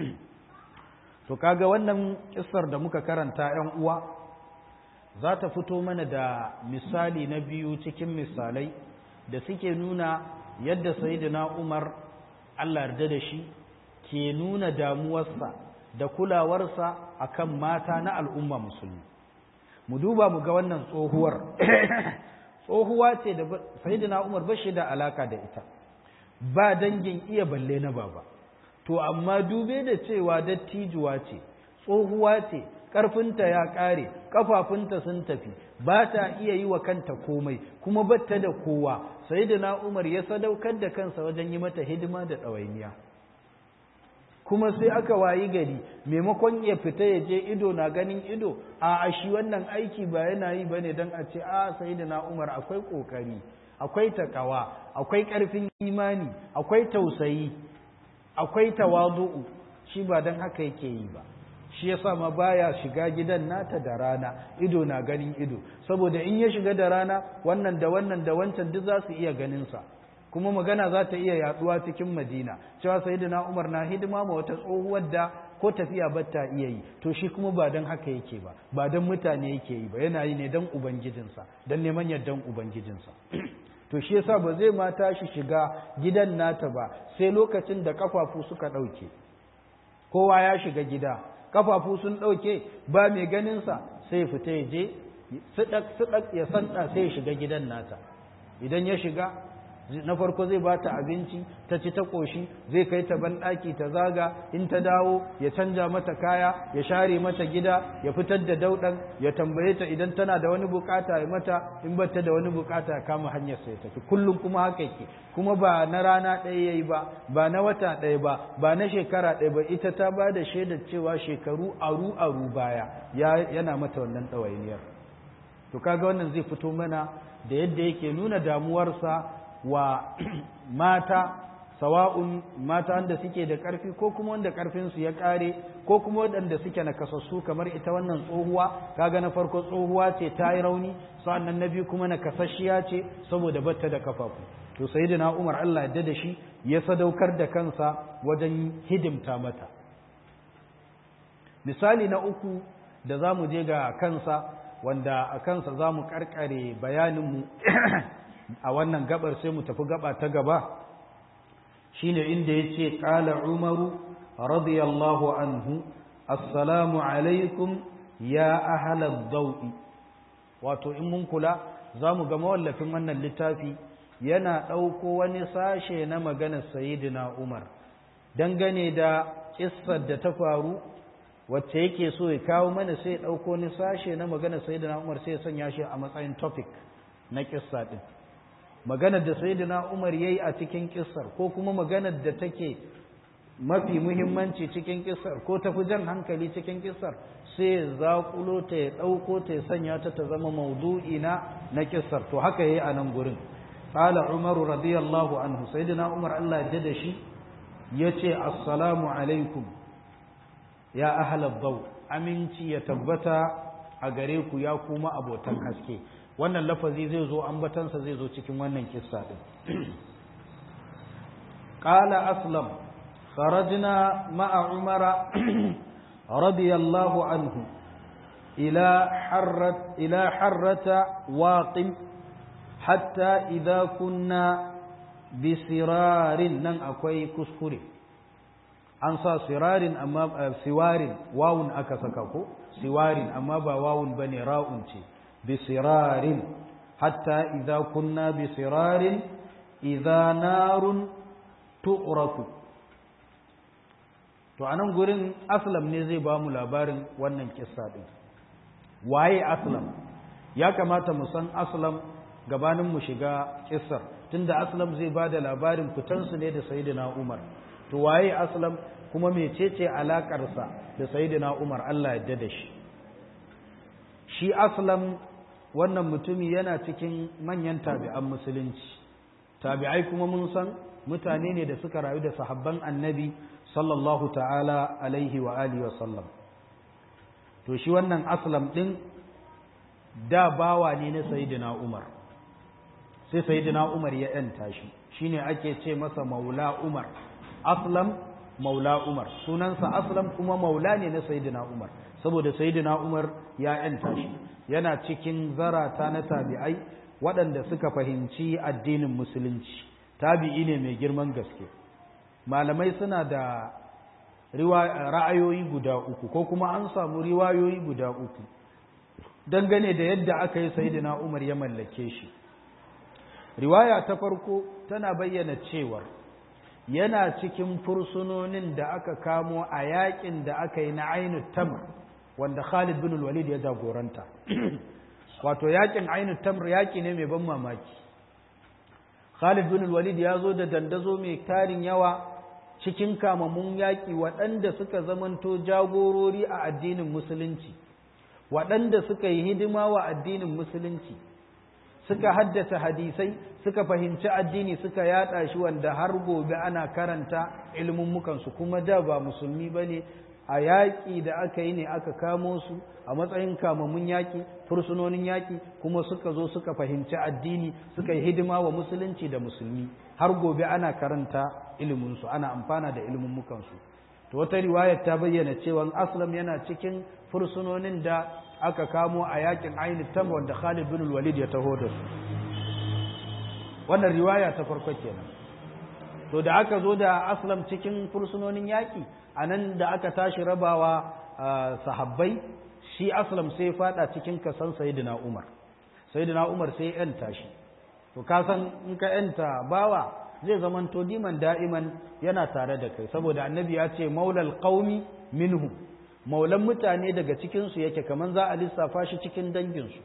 to kaga wannan kissar da muka karanta ‘yan uwa za ta fito mana da misali na biyu cikin misalai da suke nuna yadda sayidina umar Allah yarda da shi ke nuna damuwarsa da kulawarsa akan mata na al'umma musulmi mu duba mu ga wannan tsohuwar tsohuwa ce da sayyidina Umar ba shi da alaka da ita ba dangin iya balle na baba to amma dube da cewa dattijuwa ce tsohuwa ce ƙarfinta ya ƙare ƙafafunta sun tafi ba ta iya yi wa kanta komai kuma batta da kowa sayyidina Umar ya sadaukar da kansa wajen yi mata hidima da ɗawainiya kuma sai aka wayi gari maimakon ya fita ya je ido na ganin ido a shi wannan aiki ba yana yi bane don a ce a sayyidina Umar akwai kokari akwai takawa akwai karfin imani akwai tausayi akwai tawadu'u shi ba don haka yake yi ba shi yasa ma baya shiga gidan nata da rana ido na ganin ido saboda in ya shiga da rana wannan da wannan da wancan duk za su iya ganin sa kuma magana za ta iya yaduwa cikin madina cewa sayyidina umar na hidima ma wata tsohuwar da ko tafiya ba ta iya yi to shi kuma ba don haka yake ba ba don mutane yake yi ba yana yi ne don ubangijinsa don neman yardan ubangijinsa to shi yasa ba zai ma tashi shiga gidan nata ba sai lokacin da kafafu suka ɗauke kowa ya shiga gida kafafu sun ɗauke ba mai ganinsa sai fita ya je siɗak ya sanda sai ya shiga gidan nata idan ya shiga na farko zai ba ta abinci ta ci ta ƙoshi zai kai ta banɗaki ta zaga in ta dawo ya canja mata kaya ya share mata gida ya fitar da dauɗan ya tambaye ta idan tana da wani bukata ya mata in bata da wani bukata ya kama hanyar sai tafi kullum kuma haka yake kuma ba na rana ɗaya yayi ba ba na wata ɗaya ba ba na shekara ɗaya ba ita ta ba da shaidar cewa shekaru aru aru baya yana mata wannan ɗawainiyar to kaga wannan zai fito mana da yadda yake nuna damuwarsa wa mata sawa'un mata wanda suke da ƙarfi ko kuma wanda ƙarfinsu ya ƙare ko kuma waɗanda suke nakasassu kamar ita wannan tsohuwa kaga na farko tsohuwa ce ta yi rauni sa'annan na biyu kuma nakasasshiya ce saboda batta da kafafu to sayyidina Umar Allah ya da shi ya sadaukar da kansa wajen hidimta mata misali na uku da za mu je ga kansa wanda a kansa za mu karkare bayaninmu a wannan gabar sai mu tafi gaba ta gaba shine inda yace qala umaru radiyallahu anhu assalamu alaikum ya ahlal dawi wato in mun kula zamu ga mawallafin wannan littafi yana ɗauko wani sashe na maganar sayyidina umar dangane da kissar da ta faru wacce yake so ya kawo mana sai ya ɗauko wani sashe na maganar sayyidina umar sai ya sanya shi a matsayin topic na kissa din maganar da sayyidina Umar yayi a cikin kissar ko kuma maganar da take mafi muhimmanci cikin kissar ko tafi jan hankali cikin kissar sai zaƙulo ta ya ɗauko ta ya sanya ta ta zama maudu'i na na kissar to haka yayi a nan gurin qala umaru radiyallahu anhu sayyidina umar Allah ya da shi yace assalamu alaikum ya ahlal daw aminci ya tabbata a gare ku ya kuma abotan haske wannan lafazi zai zo ambatansa zai zo cikin wannan kissa din qala aslam kharajna ma'a umara radiyallahu anhu ila harrat ila harrata waqim hatta idha kunna bisirarin nan akwai kuskure an sa sirarin amma siwarin wawun aka saka ko siwarin amma ba wawun bane ra'un ce بصرار حتى إذا كنا بصرار إذا نار تؤرك to anan gurin aslam ne zai ba mu labarin wannan kissa din waye aslam ya kamata mu san aslam gabanin mu shiga kissar tunda aslam zai ba da labarin fitansu ne da sayyidina umar to waye aslam kuma mecece alakarsa da sayyidina umar Allah ya da shi shi aslam wannan mutumi yana cikin manyan tabi'an musulunci tabi'ai kuma mun san mutane ne da suka rayu da sahabban annabi sallallahu ta'ala alaihi wa alihi wa sallam to shi wannan aslam din da bawa ne na sayyidina umar sai sayyidina umar ya yanta shi shine ake ce masa maula umar aslam maula umar sunansa aslam kuma maula ne na sayyidina umar saboda sayyidina umar ya yanta shi yana cikin zarata na tabi'ai waɗanda suka fahimci addinin musulunci tabi'i ne mai girman gaske malamai suna da ra'ayoyi guda uku ko kuma an samu riwayoyi guda uku dangane da yadda aka yi sayyidina umar ya mallake shi riwaya ta farko tana bayyana cewar yana cikin fursunonin da aka kamo a yakin da aka yi na ainu tamr wanda Khalid bin Walid ya jagoranta wato yakin ainu tamr yaki ne mai ban mamaki Khalid bin Walid ya zo da dandazo mai tarin yawa cikin kamamun yaki waɗanda suka zamanto jagorori a addinin musulunci waɗanda suka yi hidima wa addinin musulunci suka haddace hadisai suka fahimci addini suka yada shi wanda har gobe ana karanta ilmummukansu kuma da ba musulmi ba ne a yaƙi da aka yi ne aka kamo su a matsayin kamamun yaƙi fursunonin yaƙi kuma suka zo suka fahimci addini suka yi hidima wa musulunci da musulmi har gobe ana karanta iliminsu ana amfana da ilmummukansu to wata riwayar ta bayyana cewa aslam yana cikin fursunonin da aka kamo a yakin ainihin tam wanda Khalid bin Walid ya taho da su wannan riwaya ta farko kenan to da aka zo da aslam cikin fursunonin yaki anan da aka tashi rabawa sahabbai shi aslam sai fada cikin kasan sayyidina Umar sayyidina Umar sai yan tashi to ka san in ka yanta bawa zai zamanto diman da'iman yana tare da kai saboda annabi ya ce maulal qaumi minhum maulan mutane daga cikinsu yake kamar za a lissafa shi cikin danginsu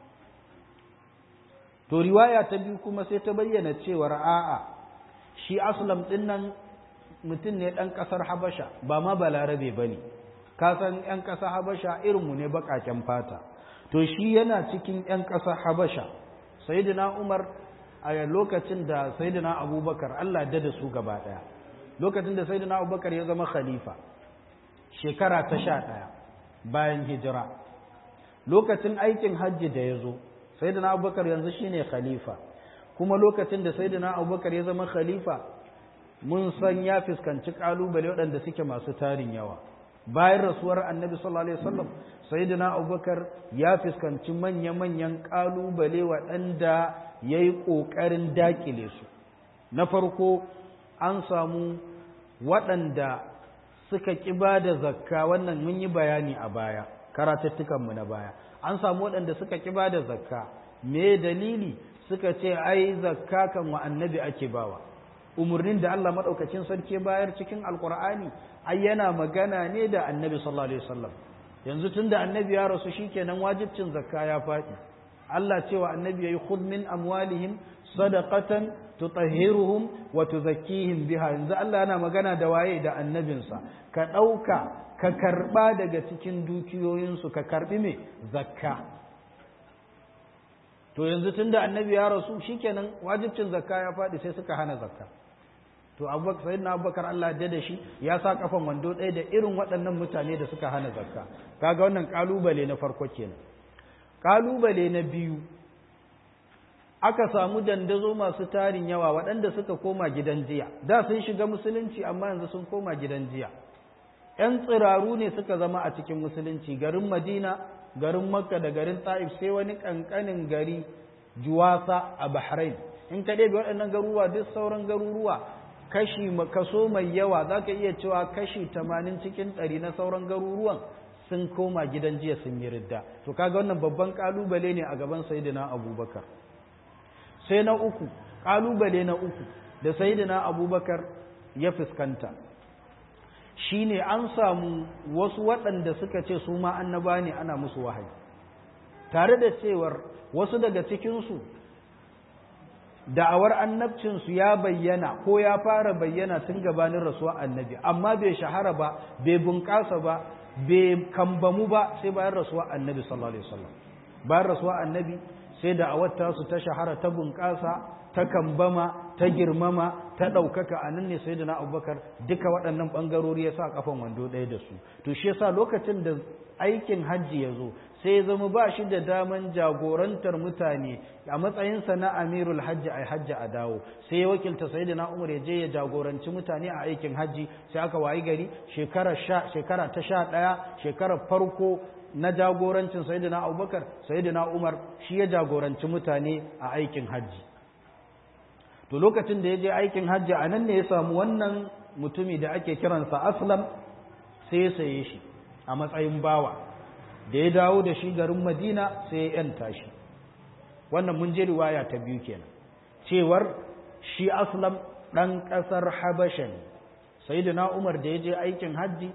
to riwaya ta biyu kuma sai ta bayyana cewar a'a shi aslam ɗin nan mutum ne ɗan ƙasar habasha ba ma balarabe ba ne kasan 'yan ƙasar habasha irinmu ne baƙaƙen fata to shi yana cikin 'yan ƙasar habasha sayidina umar a lokacin da sayidina abubakar allah da da su gaba ɗaya lokacin da sayidina abubakar ya zama khalifa shekara ta sha ɗaya bayan hijira lokacin aikin hajji da ya zo sai da na abubakar yanzu shine khalifa kuma lokacin da sai da na abubakar ya zama khalifa mun san ya fuskanci ƙalubale waɗanda suke masu tarin yawa bayan rasuwar annabi sallallahu alaihi wasallam sai da na abubakar ya fuskanci manya-manyan ƙalubale waɗanda ya yi ƙoƙarin daƙile su na farko an samu waɗanda suka ƙi ba da zakka wannan mun yi bayani a baya karatattukanmu na baya an samu waɗanda suka ƙi ba da zakka me dalili suka ce ai zakka kan wa annabi ake bawa umarnin da Allah maɗaukacin sarki bayar cikin alƙur'ani ai yana magana ne da annabi sallallahu alaihi wasallam yanzu tun da annabi ya rasu shikenan wajibcin zakka ya faɗi Allah cewa annabi yayi khudh min amwalihim sadaqatan tutahhiruhum wa tuzakkihim biha yanzu Allah yana magana da waye da annabinsa ka ɗauka ka karɓa daga cikin dukiyoyinsu ka karɓi me zakka to yanzu tunda annabi ya rasu shikenan wajibcin zakka ya faɗi sai suka hana zakka to abubakar sayyidina abubakar Allah da shi ya sa kafan wando ɗaya da irin waɗannan mutane da suka hana zakka kaga wannan kalubale na farko kenan kalubale na biyu aka samu dandazo masu tarin yawa waɗanda suka koma gidan jiya da sun shiga musulunci amma yanzu sun koma gidan jiya ‘yan tsiraru ne suka zama a cikin musulunci garin madina garin makka da garin ta'if sai wani ƙanƙanin gari juwasa a bahrain in ka ɗebe waɗannan garuruwa duk sauran garuruwa kashi kaso mai yawa za ka iya cewa kashi tamanin cikin ɗari na sauran garuruwan sun koma gidan jiya sun yi ridda to kaga wannan babban ƙalubale ne a gaban sayidina abubakar sai na uku ƙalubale na uku da sayidina abubakar ya fuskanta shine an samu wasu waɗanda suka ce su ma annaba ne ana musu wahayi tare da cewar wasu daga cikinsu da'awar annabcinsu ya bayyana ko ya fara bayyana tun gabanin rasuwa annabi amma bai shahara ba bai bunƙasa ba bai kambamu ba sai bayan rasuwa annabi sallallahu alaihi wasallam bayan rasuwa annabi sai da'awar tasu ta shahara ta bunƙasa ta kambama ta girmama ta ɗaukaka a nan ne sai da na abubakar duka waɗannan ɓangarori ya sa kafan wando ɗaya da su to shi yasa lokacin da aikin hajji ya zo sai ya zama ba shi da daman jagorantar mutane a matsayinsa na amirul hajji a hajji a dawo sai ya wakilta sai da na umar ya je ya jagoranci mutane a aikin hajji sai aka wayi gari shekara ta sha ɗaya shekarar farko na jagorancin sayyidina abubakar sayyidina umar shi ya jagoranci mutane a aikin hajji to lokacin da ya je aikin hajji a nan ne ya samu wannan mutumi da ake kiransa aslam sai ya saye shi a matsayin bawa da ya dawo da shi garin madina sai ya yanta shi wannan mun je riwaya ta biyu kenan cewar shi aslam ɗan ƙasar habasha ne sayyidina umar da ya je aikin hajji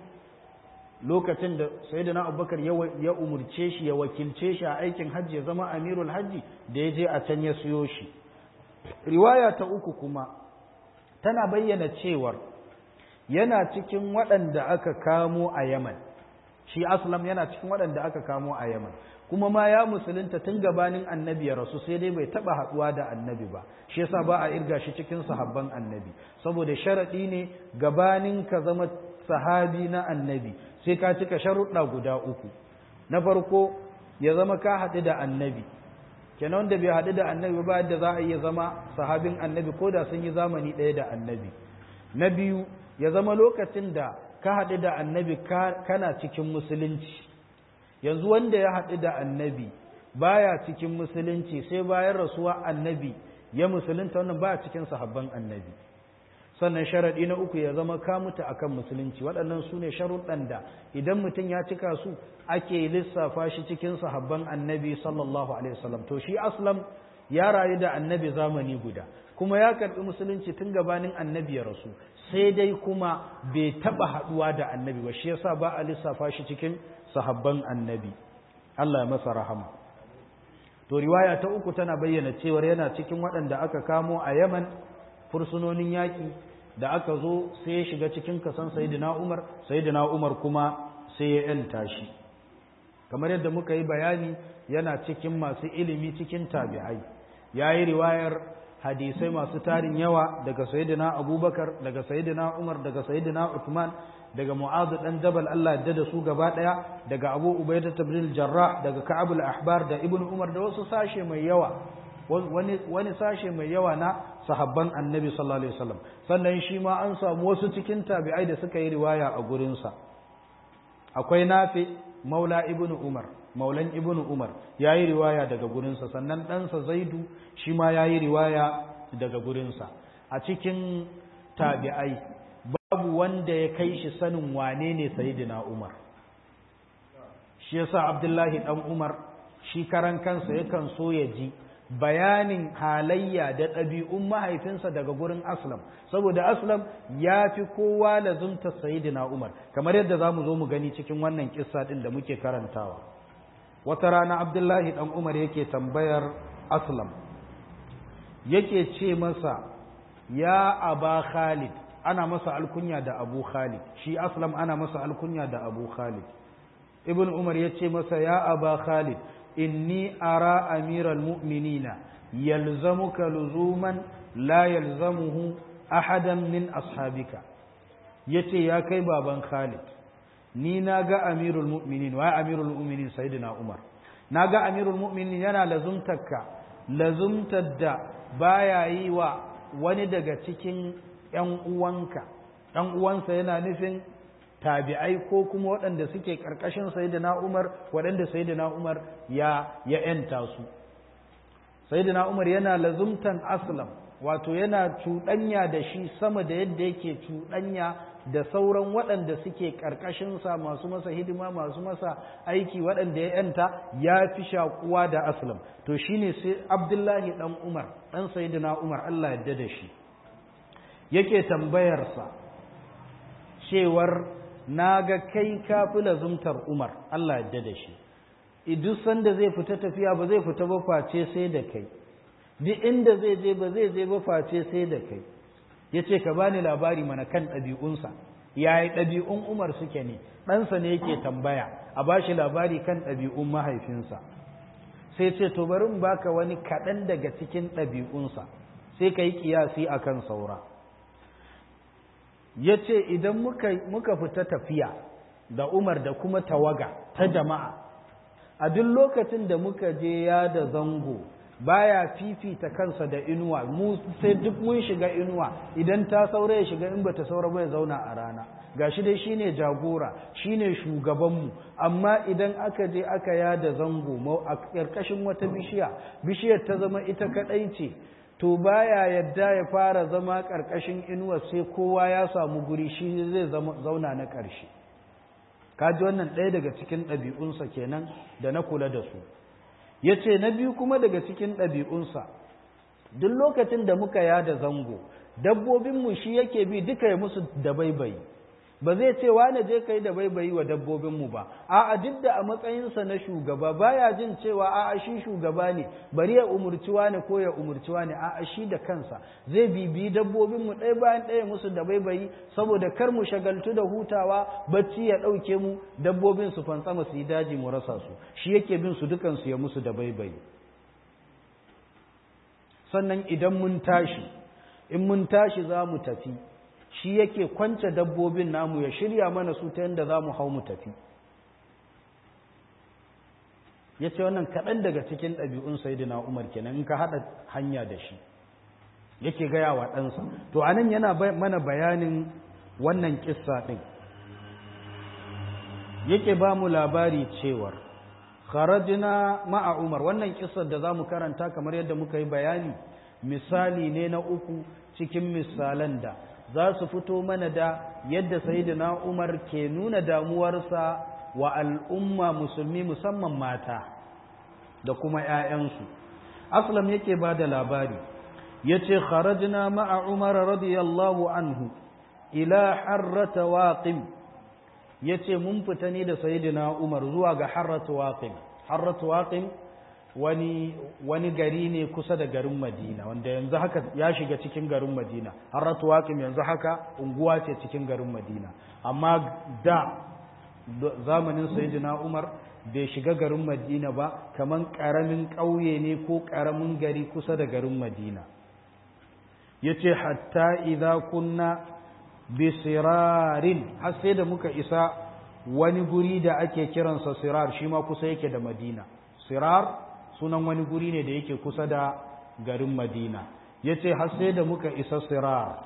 lokacin da sayyidina abubakar ya umurce shi ya wakilce shi a aikin hajji ya zama amirul hajji da ya je a can ya siyo shi riwaya ta uku kuma tana bayyana cewar yana cikin waɗanda aka kamo a yaman shi aslam yana cikin waɗanda aka kamo a yaman kuma ma ya musulunta tun gabanin annabi ya rasu sai dai bai taɓa haɗuwa da annabi ba shi yasa ba a irga shi cikin sahabban annabi saboda sharaɗi ne gabanin ka zama sahabi na annabi sai ka cika sharuɗa guda uku na farko ya zama ka haɗu da annabi kenan wanda bai haɗu da annabi ba yadda za a iya zama sahabin annabi ko da sun yi zamani ɗaya da annabi na biyu ya zama lokacin da ka haɗu da annabi kana cikin musulunci yanzu wanda ya haɗu da annabi baya cikin musulunci sai bayan rasuwa annabi ya musulunta wannan baya cikin sahabban annabi sannan sharaɗi na uku ya zama ka mutu akan musulunci waɗannan su ne sharuɗan da idan mutum ya cika su ake lissafa shi cikin sahabban annabi sallallahu alaihi wasallam to shi aslam ya rayu da annabi zamani guda kuma ya karɓi musulunci tun gabanin annabi ya rasu sai dai kuma bai taɓa haɗuwa da annabi ba shi yasa ba a lissafa shi cikin sahabban annabi Allah ya masa rahama to riwaya ta uku tana bayyana cewar yana cikin waɗanda aka kamo a Yaman fursunonin yaƙi da aka zo sai ya shiga cikin kasan sayyidina Umar sayyidina Umar kuma sai ya yanta shi kamar yadda muka yi bayani yana cikin masu ilimi cikin tabi'ai yayi riwayar hadisai masu tarin yawa daga sayyidina Abubakar daga sayyidina Umar daga sayyidina Uthman daga Mu'adh dan Jabal Allah ya da su gaba daya daga Abu Ubaidah ibn Jarrah daga Ka'ab al-Ahbar da Ibn Umar da wasu sashe mai yawa wani wani sashe mai yawa na sahabban Annabi sallallahu alaihi wasallam sannan shi ma an samu wasu cikin tabi'ai da suka yi riwaya a gurin sa akwai Nafi Maula Ibn Umar Maulan Ibn Umar yayi riwaya daga gurin sa sannan ɗansa Zaidu shi ma yayi riwaya daga gurin sa a cikin tabi'ai babu wanda ya kai shi sanin wane ne sayidina Umar shi yasa Abdullahi dan Umar shi karan kansa yakan so ya ji bayanin halayya da ɗabi'un mahaifinsa daga gurin Aslam saboda Aslam ya fi kowa lazumta sayidina Umar kamar yadda za mu zo mu gani cikin wannan kissa ɗin da muke karantawa wata rana Abdullahi dan Umar yake tambayar Aslam yake ce masa ya aba Khalid ana masa alkunya da abu khalid shi aslam ana masa alkunya da abu khalid ibn umar ya ce masa ya aba khalid inni ara amiral mu'minina yalzamuka luzuman la yalzamuhu ahadan min ashabika yace ya kai baban khalid ni na ga amirul mu'minin wa amirul mu'minin sayyidina umar na ga amirul mu'minin yana lazumtarka lazumtar da baya yi wa wani daga cikin ‘yan uwanka, ɗan uwansa yana nufin tabi'ai ko kuma waɗanda suke ƙarƙashin Sayyidina Umar waɗanda Sayyidina Umar ya ya ‘yanta su. Sayyidina Umar yana lazumtan aslam wato yana cuɗanya da shi sama da yadda yake cuɗanya da sauran waɗanda suke ƙarƙashinsa masu masa hidima masu masa aiki waɗanda ya ‘yanta ya fi shakuwa da aslam. To shine sai Abdullahi ɗan Umar, ɗan Sayyidina Umar Allah yadda da shi. yake tambayarsa cewar na ga kai kafi lazumtar Umar Allah yadda da shi duk sanda zai fita tafiya ba zai fita ba face sai da kai duk inda zai je ba zai je ba face sai da kai yace ka bani labari mana kan ɗabi'unsa yayi ɗabi'un Umar suke ne ɗansa ne yake tambaya a bashi labari kan ɗabi'un mahaifinsa sai ce to bari in baka wani kaɗan daga cikin ɗabi'unsa sai ka yi ƙiyasi akan saura ya ce idan muka fita tafiya da umar da kuma tawaga ta jama'a a duk lokacin da muka je ya da zango baya fifita kansa da inuwa mu sai duk mun shiga inuwa idan ta saura ya shiga in bata saura ba ya zauna a rana gashi dai shine jagora shine shugabanmu amma idan aka je aka yada zango a ƙarƙashin wata bishiya bishiyar ta zama ita kaɗai ce to baya yadda ya fara zama ƙarƙashin inuwa sai kowa ya samu guri shi zai zauna na ƙarshe kaji wannan ɗaya daga cikin ɗabi'unsa kenan da na kula da su ya ce na biyu kuma daga cikin ɗabi'unsa duk lokacin da muka yada zango dabbobinmu shi yake bi duka ya musu da baibayi ba zai ce wane je kai da baibayi wa dabbobinmu ba a'a duk da a matsayinsa na shugaba baya jin cewa a'a shi shugaba ne bari ya umurci wane ko ya umurci wane a'a shi da kansa zai bibiyi dabbobinmu ɗaya bayan ɗaya musu da baibayi saboda kar mu shagaltu da hutawa bacci ya ɗauke mu dabbobin su fantsama su yi daji mu rasa su shi yake bin su dukansu ya musu da baibayi sannan idan mun tashi in mun tashi za mu tafi shi yake kwance dabbobin namu ya shirya mana su ta yadda za mu hau mu tafi ya ce wannan kaɗan daga cikin ɗabi'un sayidina umar kenan in ka haɗa hanya da shi yake gaya wa ɗansa to a nan yana mana bayanin wannan ƙissa ɗin yake ba mu labari cewar kharajna ma'a umar wannan ƙissar da za mu karanta kamar yadda muka yi bayani misali ne na uku cikin misalan da za su fito mana da yadda sayyidina Umar ke nuna damuwarsa wa al'umma musulmi musamman mata da kuma ‘ya'yansu. Aslam yake ba da labari, ya ce, Kharajna ma'a Umar radiyallahu anhu, ila harrata waƙin, ya ce, Mun fita ne da sayyidina Umar zuwa ga harrata waƙin. Harrata waƙin wani wani gari ne kusa da garin Madina wanda yanzu haka ya shiga cikin garin Madina Harratu Waqim yanzu haka unguwa ce cikin garin Madina amma da zamanin Sayyidina Umar bai shiga garin Madina ba kaman karamin ƙauye ne ko karamin gari kusa da garin Madina yace hatta idza kunna bisirarin har sai da muka isa wani guri da ake kiransa sirar shi ma kusa yake da Madina sirar sunan wani guri ne da yake kusa da garin Madina yace har sai da muka isa Sirar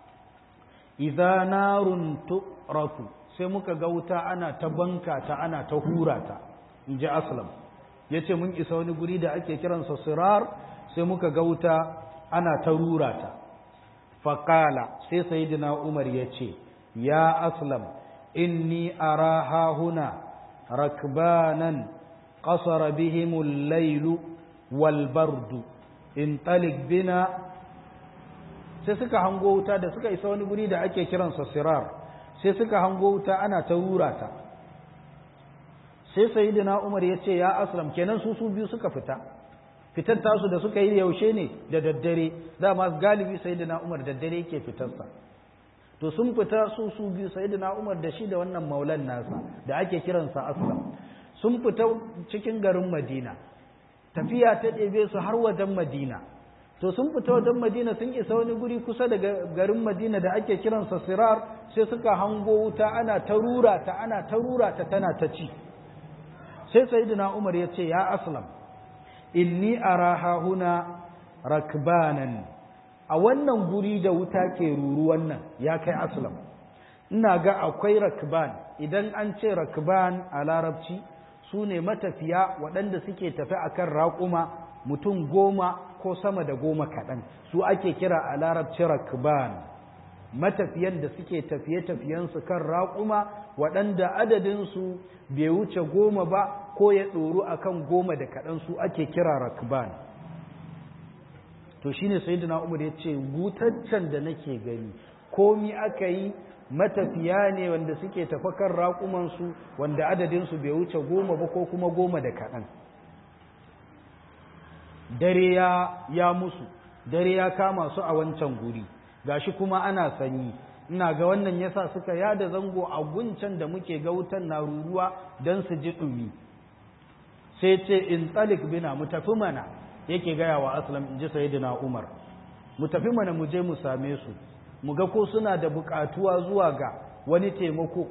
idza narun tu'rafu sai muka ga wuta ana ta banka ta ana ta hura ta inji Aslam yace mun isa wani guri da ake kiransa Sirar sai muka ga wuta ana ta rura ta faqala sai sayyidina Umar yace ya Aslam inni araha huna rakbanan قصر بهم الليل والبرد انطلق بنا sai suka hango wuta da suka isa wani guri da ake kiransa sirar sai suka hango wuta ana ta rura ta sai sayyidina umar ya ce ya aslam kenan su su biyu suka fita fitar tasu da suka yi yaushe ne da daddare dama galibi sayyidina umar daddare yake fitarsa to sun fita su su biyu sayyidina umar da shi da wannan maulan nasa da ake kiransa aslam sun fita cikin garin Madina tafiya ta ɗebe su har wajen Madina to sun fita wajen Madina sun isa wani guri kusa da garin Madina da ake kiransa Sirar sai suka hango wuta ana ta rura ta ana ta rura ta tana ta ci sai sayyidina Umar ya ce ya aslam inni araha huna rakbanan a wannan guri da wuta ke ruru wannan ya kai aslam ina ga akwai rakban idan an ce rakban a larabci su ne matafiya waɗanda suke tafi a kan raƙuma mutum goma ko sama da goma kaɗan su ake kira a larabci rakban matafiyan da suke tafiye-tafiyensu kan raƙuma waɗanda adadinsu bai wuce goma ba ko ya ɗoru a kan goma da kaɗan su ake kira rakban to shine sayyidina umar ya ce wutaccen da nake gani komi aka yi matafiya ne wanda suke tafa kan raƙumansu wanda adadinsu bai wuce goma ba ko kuma goma da kaɗan dare ya, ya musu dare ya kama su a wancan guri gashi kuma ana sanyi ina ga wannan yasa suka yada zango a guncan da muke ga wutan na ruruwa don su ji ɗumi sai ce in tsalik bina mu tafi mana yake gaya wa aslam in ji sayidina umar mu tafi mana mu je mu same su mu ga ko suna da buƙatuwa zuwa ga wani taimako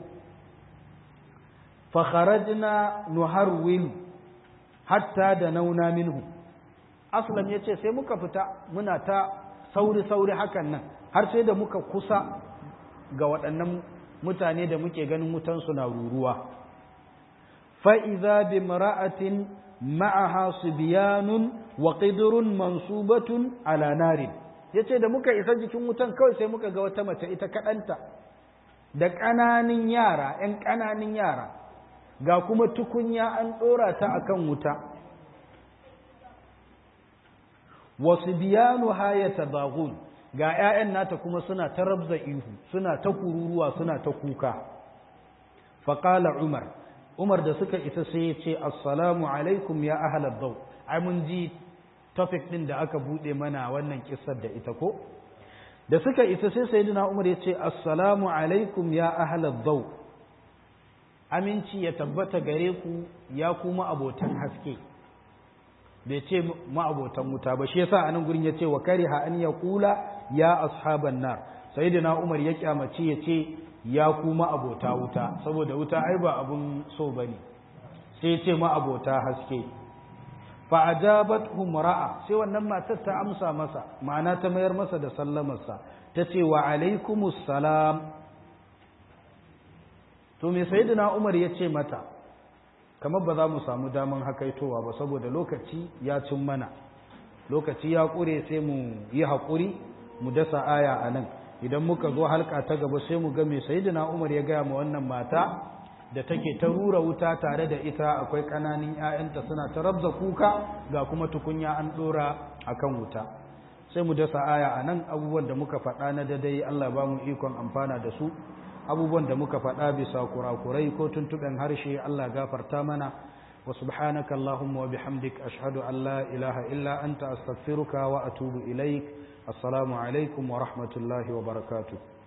fakharajna nuharwil hatta da nauna minhu aslam ya ce sai muka fita muna ta sauri-sauri hakan nan har sai da muka kusa ga waɗannan mutane da muke ganin wutansu na ruruwa fa'iza bi mara'atin ma'aha su biyanun wa ƙidurun mansubatun ala narin ya ce da muka isa jikin wutan kawai sai muka ga wata mace ita kaɗanta da ƙananin yara ‘yan ƙananin yara ga kuma tukunya an ɗora ta a kan wuta wasu biyanu hayata bagun ga 'ya'yan nata kuma suna ta rabza ihu suna ta kururuwa suna ta kuka faƙala umar umar da suka isa sai ya ce assalamu alaikum ya ahalar dau ai mun ji topic ɗin da aka buɗe mana wannan kisar da ita ko da suka isa sai sayyidina umar ya ce assalamu alaikum ya ahalar dau aminci ya tabbata gare ku ya kuma abotan haske bai ce ma'abotan wuta ba shi yasa a nan gurin ya ce wa kariha an ya kula ya ashaban nar sayyidina umar ya kyamaci ya ce ya kuma abota wuta saboda wuta ai ba abun so bane sai ya ce ma'abota haske fa ajabat ra'a sai wannan matar ta amsa masa ma'ana ta mayar masa da sallamarsa ta ce wa alaikumus salam to me sayyidina umar ya ce mata kamar ba za mu samu daman hakaitowa ba saboda lokaci ya cin mana lokaci ya ƙure sai mu yi haƙuri mu dasa aya a nan idan muka zo halka ta gaba sai mu ga mai sayidina umar ya gaya ma wannan mata da take ta rura wuta tare da ita akwai ƙananan 'ya'yanta suna ta rabza kuka ga kuma tukunya an ɗora a kan wuta sai mu dasa aya a nan abubuwan da muka faɗa na dadai allah ba mu ikon amfana da su abubuwan da muka faɗa bisa kurakurai ko tuntuɓen harshe Allah gafarta mana wa subhanaka Allahumma wa bihamdik ashhadu an la ilaha illa anta astaghfiruka wa atubu ilaik assalamu alaikum wa rahmatullahi wa barakatuh